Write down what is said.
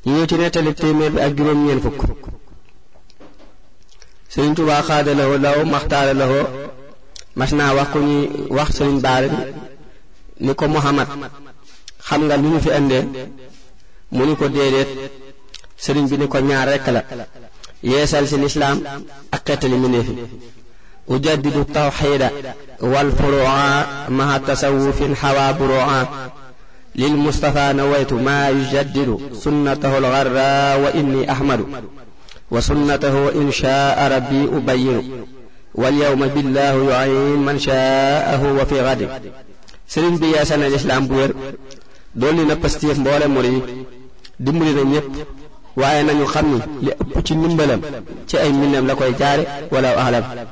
ñu ñëw ci nettali téeméer bi ak juróom-ñeent fukk sëriñ Tuubaa xaada lawo law maxtaara lawo mas naa wax ku ñuy wax sëriñ baari ni ko Muhammad xam nga lu ñu fi indee mu ni ko déedéet sëriñ bi ni ko ñaar rekk la yeesal ci lislaam ak xettali minéefi ujaddidu tawxida wal furu'a maha tasawufin xawa buru'a lil mustafa nawaytu ma yujaddidu sunnatahu algarra wa inni ahmadu wa sunnatahu in shaa rabbi ubayinu wal yawma billahu yu'in man shaahu wa fi gadi sëriñ bi yeesal na lislaam bu wér dolli na pastéef mboole muri dimbali na ñépp waaye nañu xam ni li ëpp ci ndimbalam ci ay mbindam la koy jaare wala ahlam